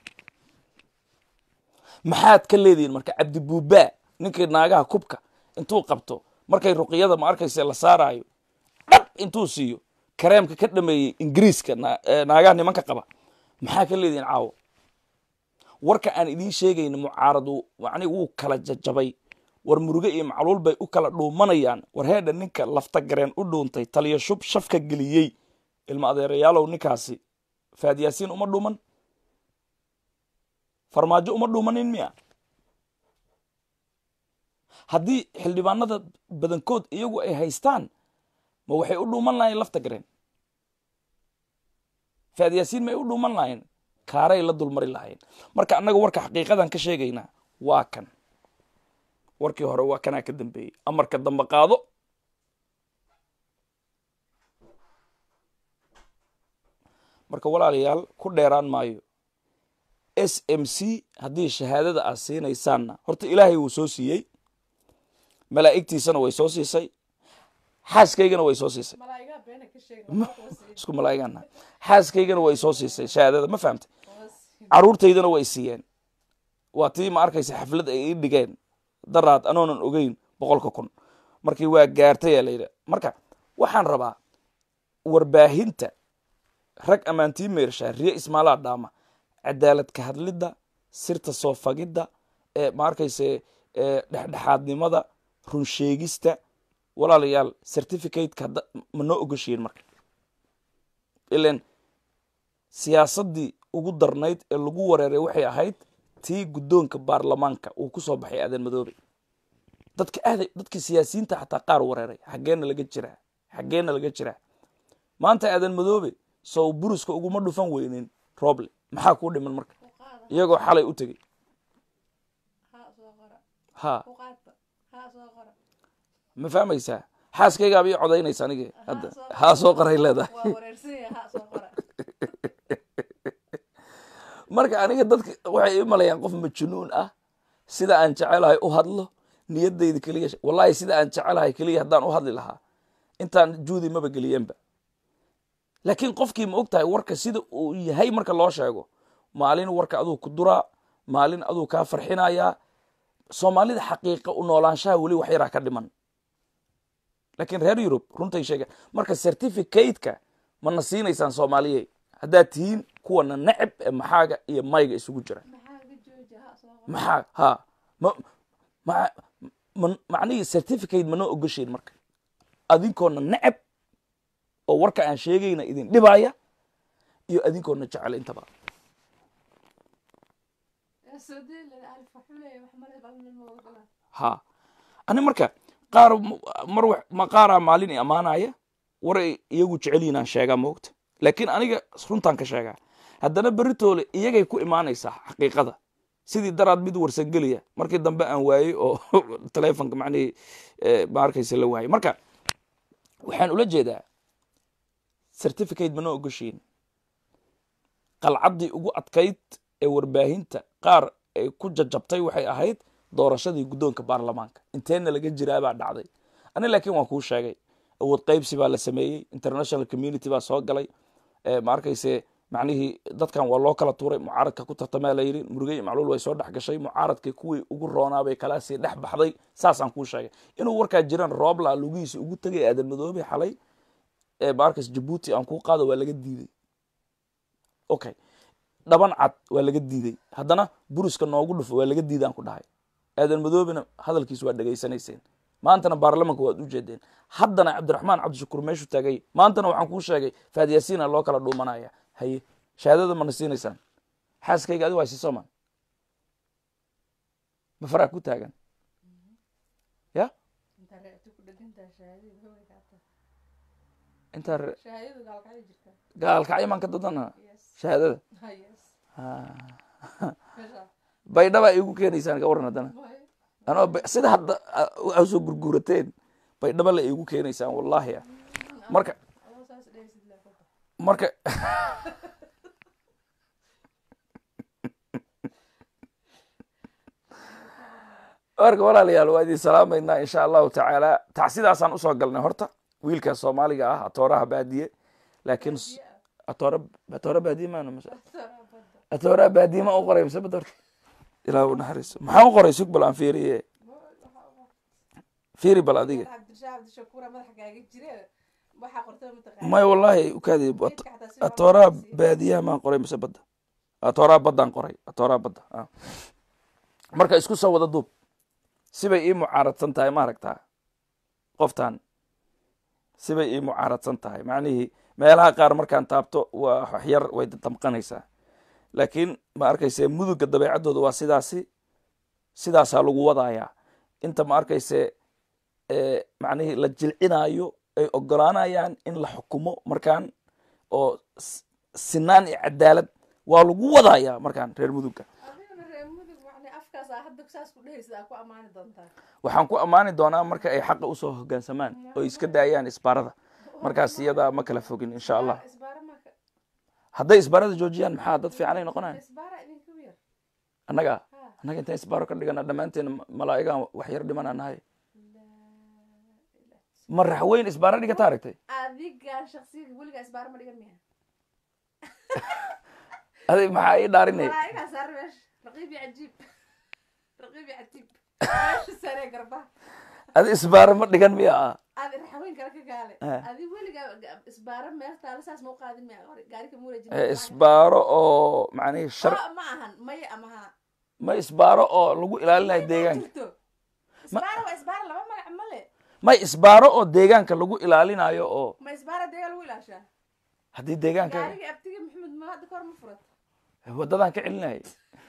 maxaad ka leedihiin marka cabdibuubaa ninkii naagaha kubka intuu qabto markay ruqyada ma arkaysa la saaraayo dhab intuu siiyo kareemka ka dhameeyey ingiriiska na- ee naagaha nimanka qaba maxaa ka leedihiin caawo warka aan idiin sheegayna mucaaradu macni wuu kala jajabay war muruge iyo macluul bay u kala dhuumanayaan war heedha ninka lafta gareen u dhuuntay taliya shub shafka geliyey ilma adeerayaalow ninkaasi faadyaasiin uma dhuuman farmaajo uma dhuumanin miya haddii xildhibaanada badankood iyagu ay haystaan ma waxay u dhuuman lahayen lafta gareen faad yaasiin ma ay u dhuuman lahayen kaaray la dulmari lahayen marka annaga warka xaqiiqadan ka sheegaynaa waa kan warkii hore waa kanaa ka dambeeyey amarka dambe qaado marka walaalayaal ku dheeraan maayo s m c haddii shahaadada aad siinaysaanna horta ilaahay wuu soo siiyey malaa'igtiisana way soo siisay xaaskaygana way soo siisay isku malaa'igaana xaaskaygana way soo siisay shahaadada ma fahamtay caruurtaydana way siiyeen waa tii ma arkaysa xaflad ay ii dhigeen daraad anoonan ogeyn boqolka kun markii waa gaartay aa layidhi marka waxaan rabaa warbaahinta rag ammaantii meershaa riye ismaalaa dhaama cadaalad ka hadlidda sirta soo fagidda ee ma arkayse dhexdhexaadnimada runsheegista walaalayaal certificateka hadda ma noo ogoshiin marka ilan siyaasaddii ugu darnayd ee lagu wareeray waxay ahayd tii guddoonka baarlamaanka uu ku soo baxay aadan madoobe dadka aaday dadka siyaasiyiinta xataa qaar wareeray xaggeena laga jiraa xaggeena laga jiraa maanta aadan madoobe sow buruska uguma dhufan weynin roble maxaa kuu dhiman marka iyagoo xalay u tegey ha ma fahmaysaa xaaskaygaaba ii codaynaysa anigi hadda haa soo qoray leedahay marka aniga dadka waxay i malayaan qof majnuun ah sida aan jecelahay u hadlo niyadayda keliya wallahi sida aan jecelahay keliya haddaan u hadli lahaa intaan juudi maba geliyeenba laakiin qofkii ma og tahay warka sida uu yahay marka loo sheego maalin warka aduu ku duraa maalin aduu kaa farxinayaa soomaalida xaqiiqa u noolaanshaha weli wax yaraa ka dhiman laakiin reer yurub runtay sheegaan marka certificateka mana siinaysaan soomaaliye haddaad tihiin kuwana neceb ee maxaaga iyo mayga isugu jira maxaa ha ma ma macnihii certificate manoo ogoshayn marka adinkoona neceb oo warka aan sheegayna idin dhibaya iyo adinkoona jecel intaba ha ani marka qaar mar ma qaaraa maalin i ammaanaya war ay iyagu jecelyihin aan sheegaa moogta laakiin aniga runtaan ka sheegaa haddana beritoole iyagay ku imaanaysaa xaqiiqada sidii daraad mid warsangeliya markii dambe aan waayey oo telefonka macnihii ma arkaysa la waayey marka waxaan ula jeedaa certificate mana ogoshiin qalcaddii ugu adkayd ee warbaahinta qaar ay ku jajabtay waxay ahayd doorashadii guddoonka baarlamaanka inteenna laga jiraabaa dhacday ani laakiin waan kuu sheegay awood qaybsi baa la sameeyey international community baa soo galay ma arkayse macnihii dadkan waa loo kala tuuray mucaaradka ku tartamaa la yidhi murugey macluul way soo dhex gashay mucaaradkii kuwii ugu roonaabay kalaasii dhex baxday saasaan kuu sheegay inuu warkaa jiran roobla lugihiisa ugu tegay aadan madoobe xalay ma arkays jabuuti aan kuu qaado waa laga diiday okay dhaban cad waa laga diiday haddana buruska noogu dhufo waa laga diidaan ku dhahay aadan madoobena hadalkiis waa dhegaysanayseen maantana baarlamanka waad u jeedeen haddana cabdiraxmaan cabdishakuur meeshu taagay maantana waxaan kuu sheegay faadiyasiina loo kala dhuumanaya haye shahaadada mana siinaysaan xaaskayga adi waa sisoman ma faraa ku taagan ya intaa gaalkacyo maan ka dadana shahaadada baydhabaa iigu keenaysaan ka waran haddana anoo sida hadda soo gurguurateen baydhaba la iigu keenaysaan wallahi ah marka marka marka walaalayaal waa idin salaamaynaa insha allahu tacaala tacsidaasaan usoo galnay horta wiilkaas soomaaliga ah atooraha baadiye laakiin atoora atoora baadiye maana atooraha baadiye ma u qoray mise bad horta ilaa u naxariiso maxaa u qoray sug bal aan fiiriye fiiri bal adiga may wallahi ukaadi atooraha baadiyaha maan qoray mise badda atooraha baddaan qoray atooraha badda marka isku soo wada duub sibay ii mucaaradsan tahay maaragtaa qoftan sibay ii mucaaradsan tahay macnihii meelaha qaar markaan taabto waa waxyar way damqanaysaa laakiin ma arkayse muduga dabeecaddooda waa sidaasi sidaasaa lagu wadayaa inta ma arkayse eh, macnihii la jilcinaayo ay ogolaanayaan in la xukumo markaan oo s- sinaan iyo cadaalad waa lagu wadayaa markaan reer mudugga adigana reer mudug macnii afkaas aa hadda saas ku dhehaysid aa ku ammaani doontaa waxaan ku ammaani doonaa marka ay xaqa usoo hoggaansamaan oo iska daayaan isbaarada markaas iyadaa ma kala fogin insha allah isbaara maka hadday isbaarada joojiyaan maxaa dad fiicanay noqonayan isbaara idinku yar annaga Ha. annaga intaan isbaaro ka dhigana dhammaanteen malaa'igaan wax yar dhimana nahay ma raxweyn isbaaro dhigata aragtay adigan shaksiga weligaa isbaara ma dhigan miya adig maxaa ii dhaarinay malaa'igaa saar meesha raqiib iyo cajiib raqiib iyo catiib meesha saree garba adi isbaaro ma dhigan miya ah adi raxweyn kale ka gaale Eh. adi weligaa ga- isbaara meel taala saas ma u qaadin miya hore gaari kama wareejin Eh, isbaaro oo macnihii shar Oh, ma ahan maya ama ha ma isbaaro oo lagu ilaalinayo deegaanka jirto isbaara waa isbaara laba magac male ma isbaaro oo deegaanka lagu ilaalinayo oo ma isbaara deegaa lagu ilaashaa haddii deegaanka gaariga abtiga maxamed ma hadda kahor ma furat wadadaan ka celinayay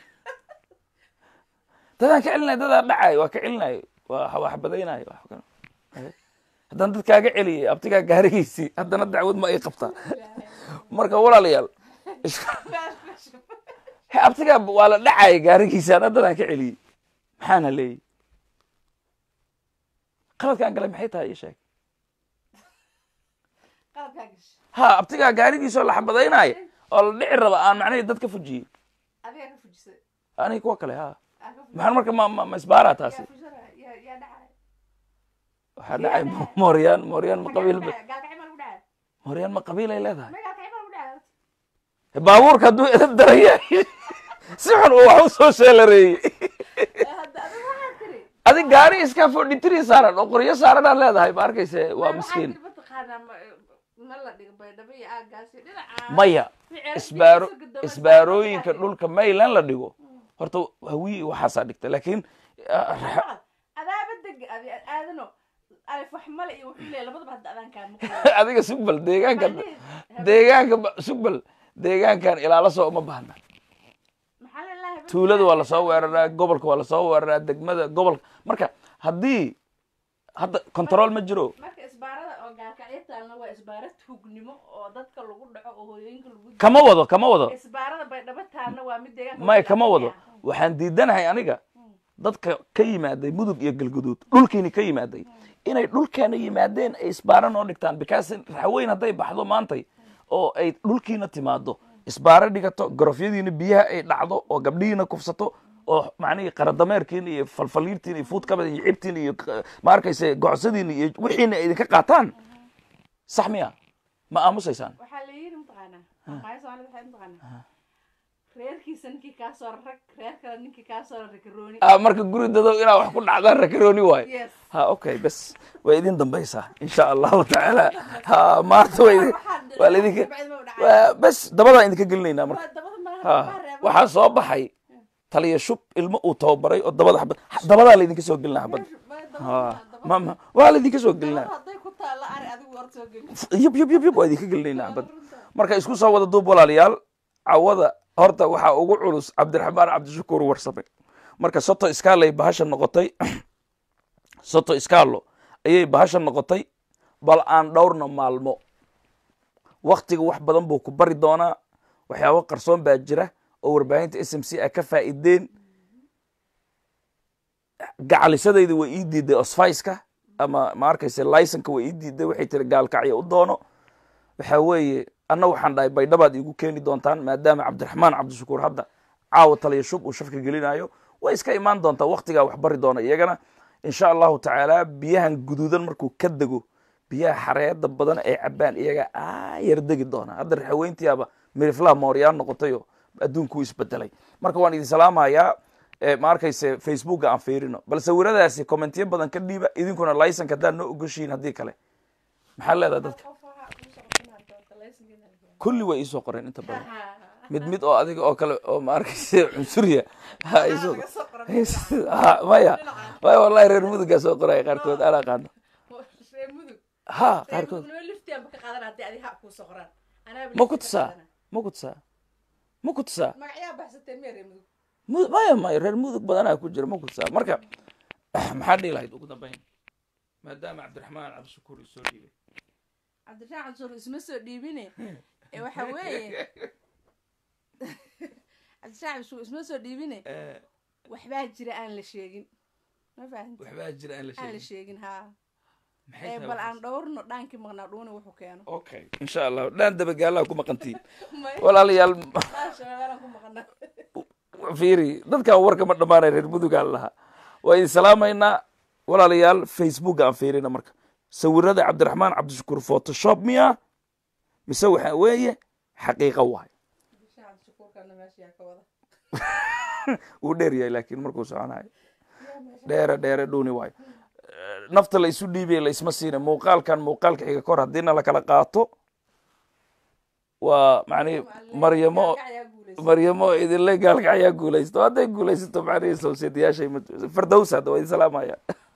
dadaan ka celinay dadaa dhacay waa ka celinay waa wax badaynayo wax kale. Eh, haddaan dad kaaga celiyay abtigaa gaarigiisii haddana dacwad ma ay qabtaa marka walaalayaal is- he abtigaa waa la dhacay gaarigiisi ana dadaan ka celiyey maxaana leeyihi qaladkaan gale maxay tahay ii sheeg qalabkaa gash ha abtigaa gaarigiisoo la xabadaynaayo oo la dhici raba aan macnahii dad ka fujiyey adigaa ka fujisay aniga kuwa kale ha aa ka fujisay maxaan marka ma ma ma isbaaraa taasi yaa fujisana yaa yaa dhacay waxaa dhacay mooryaan mooryaan ma qabiil ba- gaalkacay ma lagu dhacay mooryaan ma qabiil ay leedahay ma gaalkacay ma lagu dhacay baabuurka hadduu edab daran yahay si xun uu wax u soo sheelareeyey hadda adiga waxaad tiri adig gaari iska forty three saaran oo qoryo saaranaa leedahay ma arkayse waa miskiin mataqaanaa ma ma la dhigo baydhabo iyo aagaasi dhinaca maya Ficil isbaaro digiisa gudoomo isbaarooyinka isbaaro dhulka maylan la dhigo horta hawiyi waxaasaa dhigta laakiin ah, ra- adaaba deg adi aadano alif wax male iyo wuxuu leeyahay labadaba hadda adaan kaan maqlay adiga sugbal deegaanka deegaanka ba- sugbal deegaankan ilaala soo uma baahna maxaa lalahay tuulada waa lasoo weeraraa gobolka waa lasoo weeraraa degmada gobolka marka haddii hadda control ma jiro marka isbaarada oo gaalkacyo taalna waa isbaara tuugnimo oo dadka lagu dhaco oo hooyooyinka lagu dilo. kama wado kama wado isbaarada baydhabo taalna waa mid deegaanka may lagu kama wado ilaaliya. waxaan diidanahay aniga dadka ka yimaaday mudug iyo galguduud dhulkiini ka yimaaday inay dhulkeena yimaadeen ay isbaaro noo dhigtaan because raxweyn hadday baxdo maantay oo ay dhulkiina timaado isbaaro dhigato garofyadiina biyaha ay dhacdo oo gabdhihiina kufsato oo macnihii qaradameerkiina iyo falfaliirtiina iyo fuudkabada iyo cibtiina iyo k- ma arkayse gocsadiina iyo wixiina ay idinka qaataan sax miya ma aamusaysaan waxaa la yidhi mataqaanaa maqaayo soomaalida waxay mataqaanaa reerkiisa ninkii kaa soo rag reer kale ninkii kaa soo rakarooni Ah, marka guri dadow inaa wax ku dhacdaan rakarooni waayo yes ha okay bes way idin dambaysaa insha allahu tacaala ha maanta way idin- waa laidinka waa- bes dabadaan idinka gelinaynaa marka ha waxaa soo baxay taliya shub ilmo uu tababaray oo dabada xabad dabadaa laydinka soo gelinaa xabad ha ma ma waa laydinka soo gelinaa hadday ku taalla ari adigu hor soo geli yub yub yub yub waa idinka gelinaynaa xabad marka isku soo wada duub walaalayaal cawada horta waxaa ugu culus cabdiraxmaan cabdishakuur warsame marka soto iskaalay bahasha noqotay soto iskaalo ayay bahasha noqotay bal aan dhowrna maalmo waktiga wax badan buu ku bari doonaa waxyaabo qarsoon baa jira oo warbaahinta s m c a ka faa'iideen gacalisadayda way ii diiday osfaiska ama ma arkayse licenka way ii diiday waxay tiri gaalkacyo u doono waxa weeye anna waxaan dhahay baydhabaad iigu keeni doontaan maadaama cabdiraxmaan cabdishakuur hadda caawa taliya shub uu shafka gelinayo way iska imaan doontaa waktigaa wax bari doona iyagana insha allahu tacaala biyahan guduudan markuu ka dego biyaha xareeda badan ay cabaan iyaga aayar degi doona hadda raxaweyntiyaaba miriflaha mooryaan noqotayo adduunkuu isbedelay marka waan idin salaamayaa Eh, ma arkayse facebooka aan fiirino bal sawiradaasi commentiyo badan ka dhiiba idinkuna licenka haddaad noo ogoshiin haddii kale maxaa leedahay dadka kulli way iisoo qoreen inta badan mid mid oo adiga oo kale oo ma arkayse cunsuriya ha iisoo ha maya maya wallahi reer mudugaa soo qoraya qaarkood anaa qaano reer mudug ha reer qaarkood mudug noo liftianba ka qaadan haddii adi ha kuu soo qoraan Anaaba ma ku lifti ka tusaa qaadana. ma ku tusaa ma ku tusaa magacyaa baxsateen miya reer mudug Mu- maya maya reer mudug badanaa ku jira ma ku tusaa marka maxaa dhihi lahayd ugu dambeyn maadaama cabdiraxmaan cabdishakuur isoo dhiibay cabdiraxmaan cabdishakuur isma soo dhiibine ee waxa weeye cabdiraxmaan cabdishakuur isma soo dhiibine waxbaa jira aan la sheegin ma fahanti waxbaa jira aan la aan la sheegin sheegin haa maxay ee tahay bal waxaas? aan dhowrno dhaankii maqnaa dhuuni wuxuu keeno okay insha allah dhaan dabagaalaha ku maqantiin May- walaalayaal Maasha Allah, waan ku maqnaa fiiri dadkan warka ma dhammaanay reer mudugaan lahaa waa idin salaamaynaa walaalayaal facebook aan fiirina marka sawirada cabdiraxmaan cabdishakuur photoshop miya mise waxa weeye xaqiiqa waay cabdiraxmaan cabdishakuurkana meesha yaa ka wada wuu dheer yahay laakiin markuu soconayo dheere dheere dhuuni waayo Eh, nafta la isu dhiibaya la isma siina muuqaalkan muuqaalka xiga kor haddiina la kala qaato waa macnihi maryamo ayaa guulaysa maryamo idinle gaalka ayaa guulaysto hadday guulaysato macnihi sawsiyadayaashay fardows hadda waa idin salaamaya